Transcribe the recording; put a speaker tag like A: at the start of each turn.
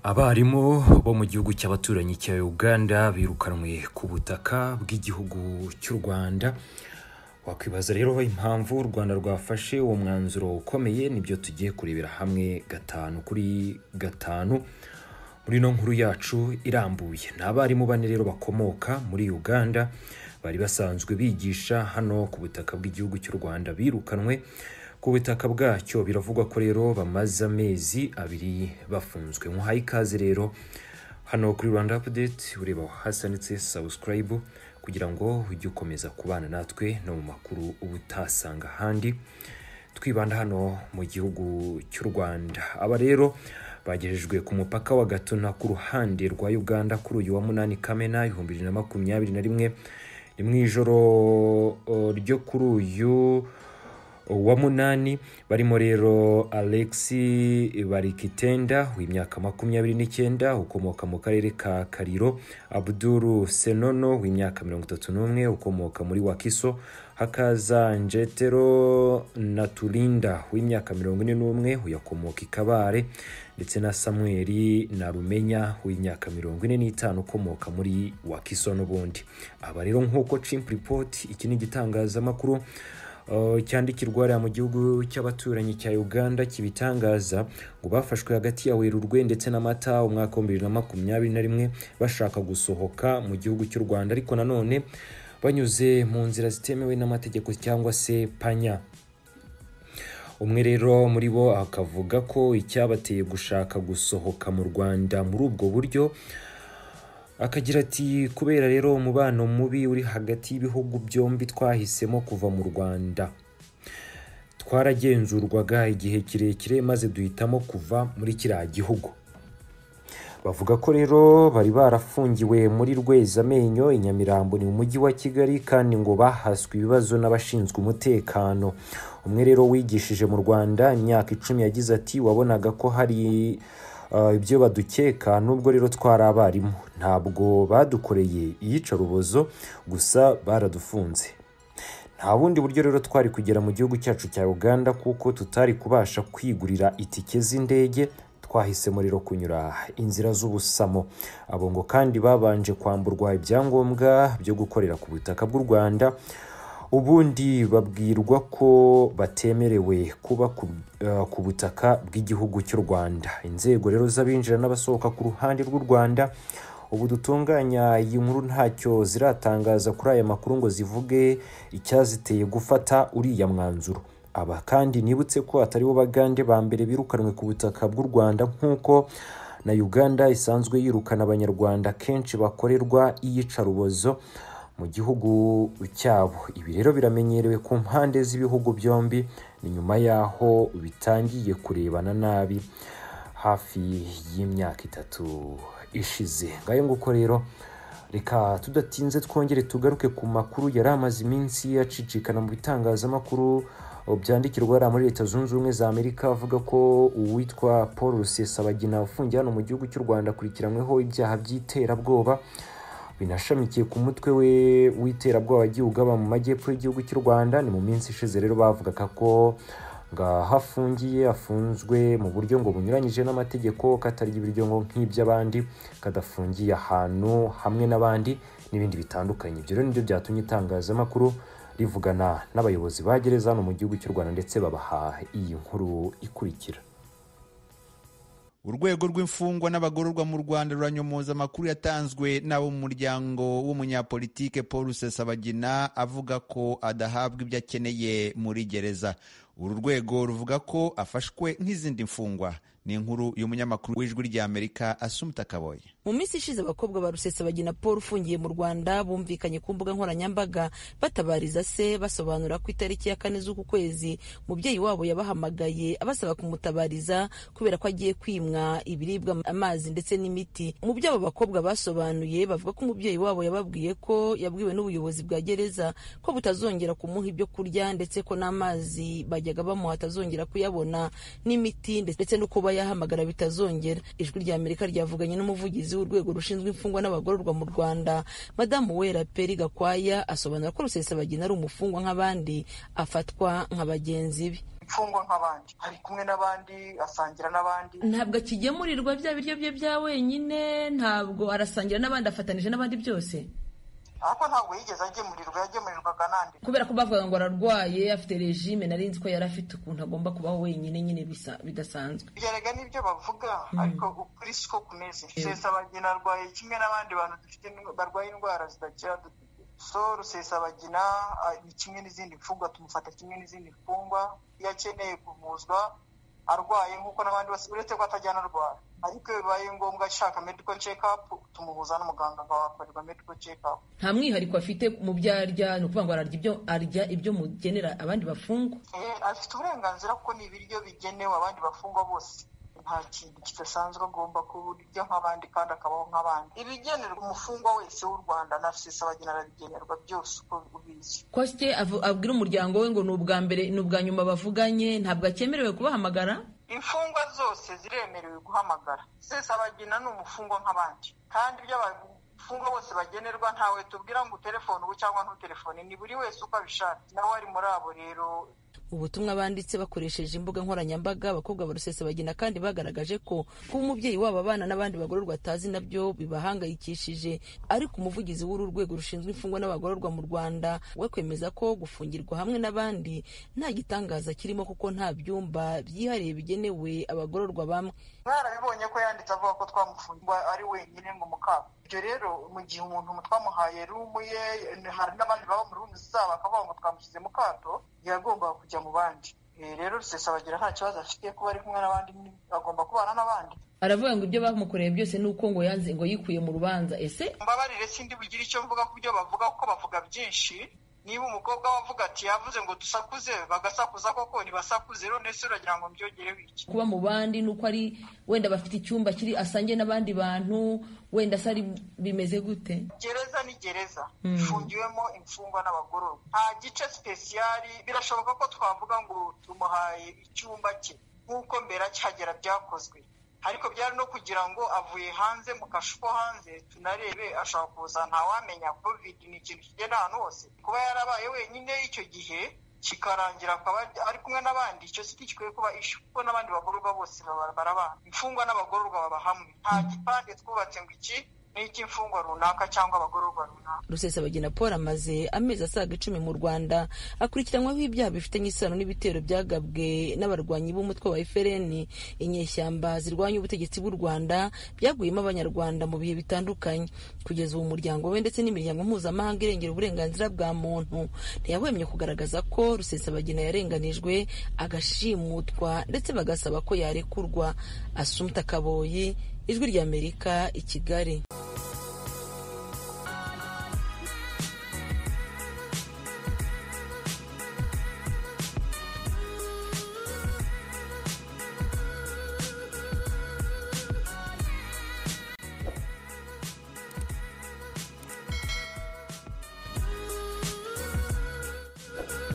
A: abarimu bo mu gihugu cy'abaturanyi cya uganda birukanwe ku butaka bw'igihugu cy'u rwanda wakwibaza rero impamvu u rwanda rwafashe uwo mwanzuro ukomeye nibyo tugiye kurebera hamwe gatanu kuri gatanu muri ino nkuru yacu irambuye ni abarimu bane rero bakomoka muri uganda bari basanzwe bigisha hano ku butaka bw'igihugu cy'u rwanda birukanwe ku butaka bwacyo biravugwa ko rero bamaze amezi abiri bafunzwe nkuhaye ikaze rero hano kuri rwanda apudeti ureba hasi handitse sabusikarayibu kugira ngo ujye ukomeza kubana natwe no mu makuru uba utasanga ahandi twibanda hano mu gihugu cy'u rwanda aba rero bagejejwe ku mupaka wa gatuna ku ruhande rwa uganda kuri uyu wa munani kamena ibihumbi bibiri na makumyabiri na rimwe ni mu ijoro o, ryo kuri uyu wa munani barimo rero alexi barikitenda w'imyaka makumyabiri n'icyenda ukomoka mu karere ka kariro abduru senono w'imyaka mirongo itatu n'umwe ukomoka muri wakiso hakaza njetero naturinda w'imyaka mirongo ine n'umwe uyakomoka i kabare ndetse na samueli narumenya w'imyaka mirongo ine n'itanu ukomoka muri wakiso n'ubundi aba rero nk'uko chimp report iki ni igitangazamakuru Uh, cyandikirwa hariya mu gihugu cy'abaturanyi cya uganda kibitangaza ngo bafashwe hagati ya werurwe ndetse n'amata umwaka wa bibiri na makumyabiri na rimwe bashaka gusohoka mu gihugu cy'u rwanda ariko nanone banyuze mu nzira zitemewe n'amategeko cyangwa se panya umwe rero muri bo akavuga ko icyabateye gushaka gusohoka mu rwanda muri ubwo buryo akagira ati kubera rero umubano mubi uri hagati y'ibihugu byombi twahisemo kuva mu rwanda twaragenzurwaga igihe kirekire maze duhitamo kuva muri kiriya gihugu bavuga ko rero bari barafungiwe muri rwezamenyo i nyamirambo ni mu mujyi wa kigali kandi ngo bahaswe ibibazo n'abashinzwe umutekano umwe rero wigishije mu rwanda imyaka icumi yagize ati wabonaga ko hari Uh, ibyo badukeka nubwo rero twari abarimu ntabwo badukoreye iyicarubozo gusa baradufunze nta bundi buryo rero twari kugera mu gihugu cyacu cya uganda kuko tutari kubasha kwigurira itike z'indege twahisemo rero kunyura inzira z'ubusamo abo ngo kandi babanje kwamburwa ibyangombwa byo gukorera ku butaka bw'u rwanda ubundi babwirwa ko batemerewe kuba ku, uh, ku butaka bw'igihugu cy'u rwanda inzego rero z'abinjira n'abasohoka ku ruhande rw'u rwanda ubu dutunganya iyi nkuru ntacyo ziratangaza kuri aya makuru ngo zivuge icyaziteye gufata uriya mwanzuro aba kandi nibutse ko atari bo bagande ba mbere birukanwe ku butaka bw'u rwanda nk'uko na uganda isanzwe yirukana abanyarwanda kenshi bakorerwa iyicarubozo mu gihugu cyabo ibi rero biramenyerewe ku mpande z'ibihugu byombi ni nyuma y'aho bitangiye kurebana nabi hafi y'imyaka itatu ishize ngayo nguko rero reka tudatinze twongere tugaruke ku makuru yari amaze iminsi acicikana mu bitangazamakuru byandikirwa hariya muri leta zunze ubumwe za amerika avuga ko uwitwa paul rusesabagina ufungiye hano mu gihugu cy'u rwanda akurikiranyweho ibyaha by'iterabwoba binashamikiye ku mutwe we w'iterabwoba wagiye ugaba mu majyepfo y'igihugu cy'u rwanda ni mu minsi ishize rero bavugaga ko ngo afungiye afunzwe mu buryo ngo bunyuranyije n'amategeko katarya ibiryo ngo nk'iby'abandi kadafungiye ahantu hamwe n'abandi n'ibindi bitandukanye ibyo rero nibyo byatumye itangazamakuru rivugana n'abayobozi ba gereza hano mu gihugu cy'u rwanda ndetse babaha iyi nkuru ikurikira
B: urwego rw'imfungwa n'abagororwa mu rwanda ruranyomoza amakuru yatanzwe n'abo mu muryango w'umunyapolitike paul rusesabagina avuga ko adahabwa ibyo akeneye muri gereza uru rwego ruvuga ko afashwe nk'izindi mfungwa ni inkuru y'umunyamakuru w'ijwi ry'amerika asumuta kaboye
C: mu minsi ishize abakobwa ba rusesabagina paul ufungiye mu rwanda bumvikanye ku mbuga nkoranyambaga batabariza se basobanura ko itariki ya kane z'uku kwezi mubyeyi wabo yabahamagaye abasaba kumutabariza kubera ko agiye kwimwa ibiribwa amazi ndetse n'imiti mu byo abo bakobwa basobanuye bavuga ko umubyeyi wabo yababwiye ko yabwiwe n'ubuyobozi bwa gereza ko butazongera kumuha ibyo kurya ndetse ko n'amazi bajyaga bamuha atazongera kuyabona n'imiti ndetse no kuba yahamagara bitazongera ijwi rya amerika ryavuganye n'umuvugizi w'urwego rushinzwe imfungwa n'abagororwa mu rwanda madamu wera peri gakwaya asobanura ko rusesabagina ari umufungwa nk'abandi afatwa nka bagenzi be
D: imfungwa nk'abandi ari kumwe n'abandi asangira n'abandi
C: ntabwo akigemurirwa bya biryo bye bya wenyine ntabwo arasangira n'abandi afatanije n'abandi byose
D: ariko ntabwo yigeze agemurirwa yagemurirwaga n'andi
C: kubera ko bavugaga ngo ararwaye afite regime nari nzi ko yari afite ukuntu agomba kubaho wenyine nyine bisa bidasanzwe
D: bigaragara n'ibyo bavuga ariko ukuri siko kumeze rusesabagina arwaye kimwe n'abandi bantu dufite barwaye indwara zidakira so rusesabagina ni kimwe n'izindi mfungwa tumufata kimwe n'izindi mfungwa iyo akeneye kuvuzwa arwaye nk'uko n'abandi bose uretse ko atajyana arwara ariko iyo bibaye ngombwa ashaka medical check up tumuhuza n'umuganga akahakorerwa medical check up
C: nta mwihariko afite mu byo arya ni ukuvuga ngo ararya ibyo arya ibyo mugenera abandi bafungwa
D: afite uburenganzira kuko ni ibiryo bigenewe abandi bafungwa bose nta kintu kidasanzwe agomba kurya nk'abandi kandi akabaho nk'abandi ibigenerwa umufungwa wese w'u rwanda na rusesabagina arabigenerwa byose uko ubizi
C: kosite abwira umuryango we ngo ni ubwa mbere ni ubwa nyuma bavuganye ntabwo akemerewe kubahamagara
D: imfungwa zose ziremerewe guhamagara rusesabagina ni umufungwa nk'abandi kandi ibyo abafungwa bose bagenerwa ntawe tubwira ngo uterefone ubu cyangwa ntuterefone ni buri wese uko abishaka nawe ari muri abo rero
C: ubutumwa banditse bakoresheje imbuga nkoranyambaga abakobwa ba rusesabagina kandi bagaragaje ko kuba umubyeyi wabo abana n'abandi bagororwa atazi nabyo bibahangayikishije ariko umuvugizi w'uru rwego rushinzwe imfungwa n'abagororwa mu rwanda we kwemeza ko gufungirwa hamwe n'abandi nta gitangaza kirimo kuko nta byumba byihariye bigenewe abagororwa bamwe
D: mwarabibonye ko yanditse avuga ko twamufungwa ari wenyine ngo mukaba ibyo rero mu gihe umuntu twamuhaye rumu ye hari n'abandi baba mu rumu zabo bakavuga ngo twamushyize mu kato yagombaga kujya mu bandi rero rusesabagina nta kibazo afite kuba ari kumwe n'abandi agomba kubana n'abandi
C: aravuga ngo ibyo bamukoreye byose ni uko ngo yanze ngo yikuye mu rubanza ese
D: mbabarire sindi bugire icyo mvuga ku byo bavuga kuko bavuga byinshi niba umukobwa we avuga ati yavuze ngo dusakuze bagasakuza koko ntibasakuze none se uragira ngo mbyongereho iki
C: kuba mu bandi ni uko ari wenda bafite icyumba kiri asangiye n'abandi bantu wenda se ari bimeze gute
D: gereza ni gereza ifungiwemo imfungwa n'abagororwa nta gice sipesiyali birashoboka ko twavuga ngo tumuhaye icyumba cye nk'uko mbere akihagera byakozwe ariko byari no kugira ngo avuye hanze mu kashu ko hanze tunarebe ashobora kuza ntawamenya covid ni ikintu kigenda ahantu hose kuba yarabaye wenyine icyo gihe kikarangira akaba ari kumwe n'abandi icyo si gikwiye kuba ishu kuko n'abandi bagororwa bose barabana imfungwa n'abagororwa baba hamwe nta gipande twubatse ngo iki n'icy'imfungwa runaka cyangwa abagororwa runaka
C: rusesabagina paul amaze amezi asaga icumi mu rwanda akurikiranwaho ibyaha bifitanye isano n'ibitero byagabwe n'abarwanyi b'umutwe wa frn inyeshyamba zirwanya ubutegetsi bw'u rwanda byaguyemo abanyarwanda mu bihe bitandukanye kugeza ubu umuryango we ndetse n'imiryango mpuzamahanga irengera uburenganzira bwa muntu ntiyahwemye kugaragaza ko rusesabagina yarenganijwe agashimutwa ndetse bagasaba ko yarekurwa asumta kaboyi ijwi ry'amerika i kigali